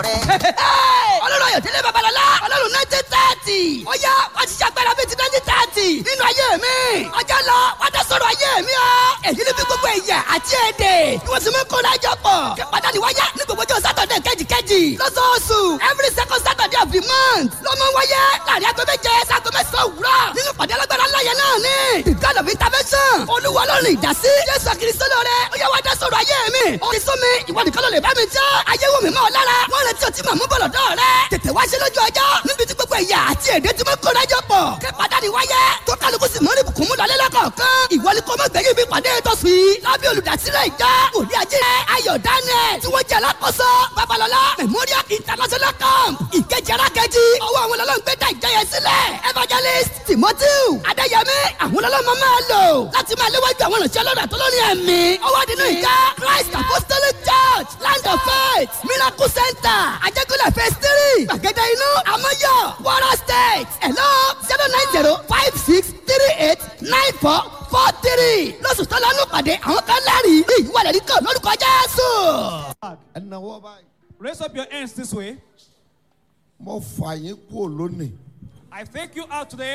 ọlọ́run ayọ̀dẹ́lẹ̀ babalọ́lá ọlọ́run nineteen thirty ó yá wá ti ṣàgbára bíi ti nineteen thirty nínú ayé mi ọjọ́ lọ wá dá sọ̀rọ̀ ayé mi o èyí ni bí gbogbo ẹ̀yà àti èdè ni wọ́n sì mú kó lájọ pọ̀ kí pàtàkì wáyé ní gbogbo ọjọ́ sátọ̀dẹ̀ kejìkejì lọ́sọ̀ọ̀sù every second saturday of the month ló mọ wáyé láàrin aago méje sago mẹ́sàn-án òwúrọ̀ nínú pàdé alágbára láyé náà ni the god of intervention olúwa ọlọ́run ìdásí jésù kristo lóore ó yá wá dá sọ̀rọ̀ ayé mi ó ti sún mi ìwọ nìkan ló lè bá mi jẹ́ ayé wò mí mọ́ ọ lára wọ́n retí ọtí màmú bọ̀lọ̀ dọ́ rẹ tètè wá ṣe lójú ọjọ́ níbi tí gbogbo ẹ̀yà àti èdè tí mo kó lájọ pọ̀ kí pàdánù wáyé tó kálukú sì mọ́rí bùkún mú lọ́lẹ́ lọ́kọ̀ọ̀kan ìwọ ni kò mọ̀ gbẹ̀yìn bí pàdé tó sì lábẹ́ olùdásílẹ̀ ìjọ òní ajé ayọ̀ daniel tí wọ́n jẹ́ alákòóso babalọ́lá memorial international camp ìkejì arákejì ọwọ́ àwọn ọlọ́run gbé dá ìjọ yẹn sílẹ̀ evangelist timothy adéyẹmí àwọn ọlọ́run máa lò láti máa léwájú àwọn ìrìnsẹ̀ ọlọ́run àtọ́lọ́ni ẹ̀mí ọwọ́ àdínú ìjọ christ apostolic church land of faith miracle center ajẹ́kọ̀lẹ̀ phase three gbàgede inú amọ́yọ̀ wara state hello zero nine zero five six three eight nine four four three lọ́sùn tó lọ́nù pàdé àwọn kan lẹ́rìí ní ìwọlẹ̀ ní kan lórúkọ jésù. ẹnáwó báyìí Raise up your hands this way. mo fà yín kúrò lónìí I take you out today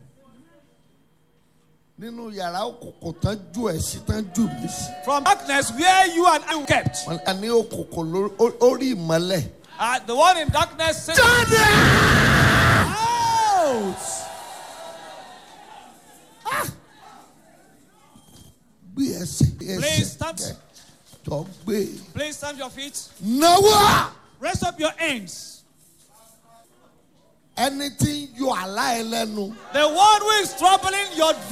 nínú yàrá òkùnkùn tán jù ẹ sí tán jù mí sí. from darkness where you and I were kept. wọn a ní òkùnkùn lórí- ó- orí ìmọ́lẹ̀. Uh, the one in darkness says, jáde. out. gbé ẹsẹ̀ gbé Please ẹsẹ̀ stand. kẹ jọ gbé Please stand your feet. náwó Raise up your hands. ẹni tí ń yọ àlá ẹ lẹ́nu. The one who is troubling your